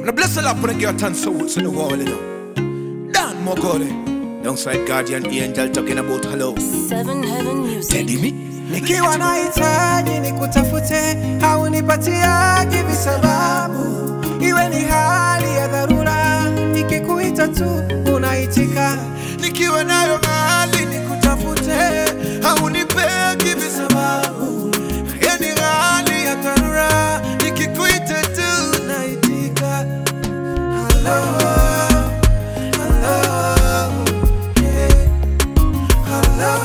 Now bless the Lord for the girl and souls in the wall, you know. Dan Mogole. Alongside Guardian Angel talking about hello. Seven Heaven Music. Teddy me. Nikiwa nahitaji nikutafute, haunipatiagi visababu, iwe ni hali ya dharura, nikikuita tu unaitika. Nikiwa nayo hali nikutafute, haunipegi visababu, iwe ni hali ya dharura, nikikuita tu unaitika. Hello, hello, yeah. Hello,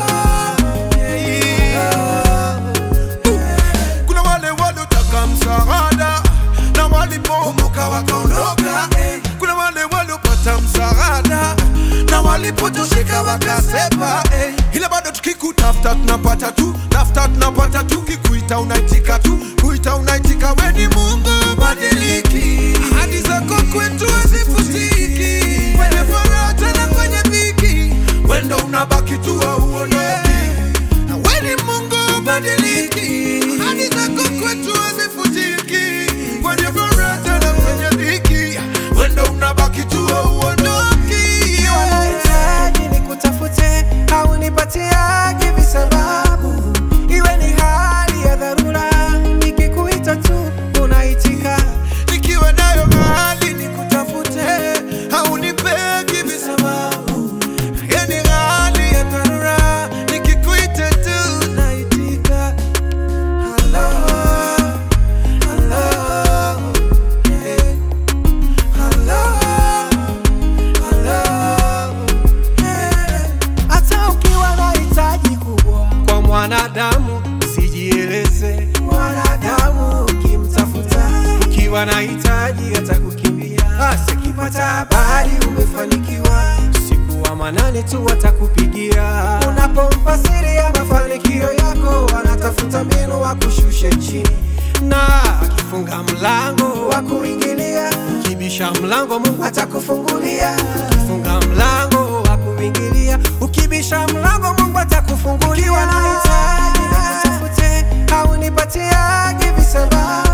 yeah. Kuna wale waliotaka msaada na walipoumuka wakaondoka. eh. Kuna wale waliopata msaada na walipotosheka wakasepa. eh. Ila bado tukikutafuta tunapata tu, tafuta tunapata tu, kikuita unaitika tu, kuita unaitika. We ni Mungu badiliki, ahadi zako kwetu hazifutiki, kwenye furaha tena kwenye dhiki, wendo unabaki tu hauondoki. Na we ni Mungu badiliki, ahadi zako kwetu hazifutiki, kwenye furaha tena kwenye dhiki, wendo unabaki tu hauondoki. Nahitaji nikutafute, haunipatiagi visababu, iwe ni hali ya dharura, nikikuita tu unaitika. Nikiwa nayo hali nikutafute, haunipegi visababu, iwe ni hali ya dharura, nikikuita tu unaitika. Hello, hello, yeah. Hello, hello, yeah. Hata ukiwa na hitaji kubwa kwa mwanadamu, usijieleze. Mwanadamu ukimtafuta, ukiwa na hitaji atakukimbia. Basi akipata habari umefanikiwa, usiku wa manane tu atakupigia. Unapompa siri ya mafanikio yako, anatafuta mbinu wakushushe chini na akifunga mlango wa kuingilia, ukibisha mlango Mungu atakufungulia. Akifunga mlango wa kuingilia, ukibisha mlango Mungu atakufungulia. Ukiwa na hitaji nikutafute, haunipatiagi visababu